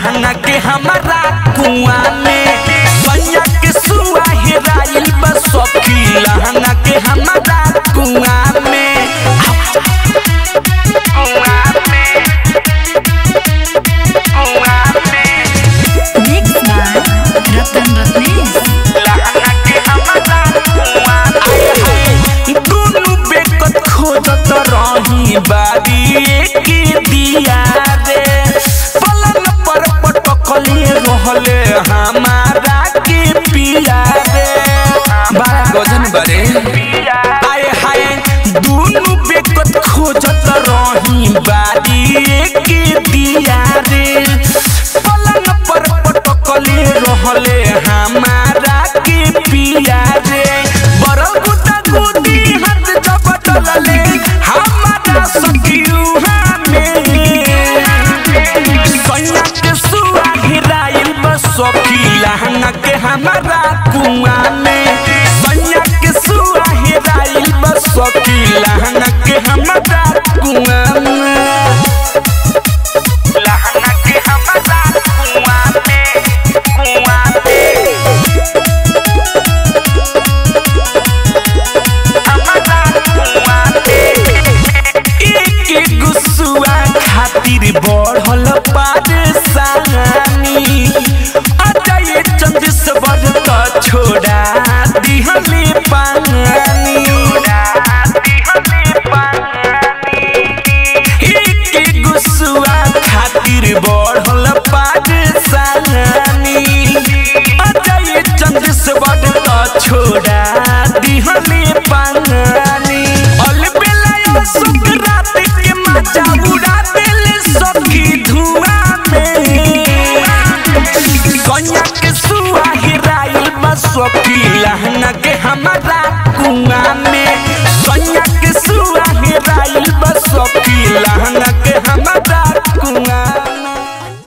लहंगा के हमारा कुआ में सैया के सुआ हेराइल बा सखी लहंगा के हमारा कुआ में कुआ में कुआ में Mix by Ratan Ratnesh. लहंगा के हमारा कुआ में दुनु बेकत खोजत रही बारी के दिया रे पलंग पर पटकले रहले हमारा के पिया रे बड़ा गजन बरे आए हाय दुनु बेकत खोजत रही बारी के दिया रे पलंग पर पटकले रहले हमारा के पिया रे बरल गुदा गुदी हाथ जब डलले हमारा सखियू हमें सैया के सुआ गिराइल बस सखी लहंगा के हमारा कुआ में सैया के सुआ गिराइल बस सखी लहंगा के हमारा कुआ में लहंगा के हमारा कुआ में कुआ में हमारा कुआ में एक एक गुस्सुआ खातिर बढ़ल परेशानी अजय चंद्रश्वर त छोड़ा दिहले पानी एक एक गुस्सुआ खातिर बढ़ल परेशानी अजय चंद्रश्वर त छोड़ा दिहले पानी अलबेला सुख रात के मजा उड़ा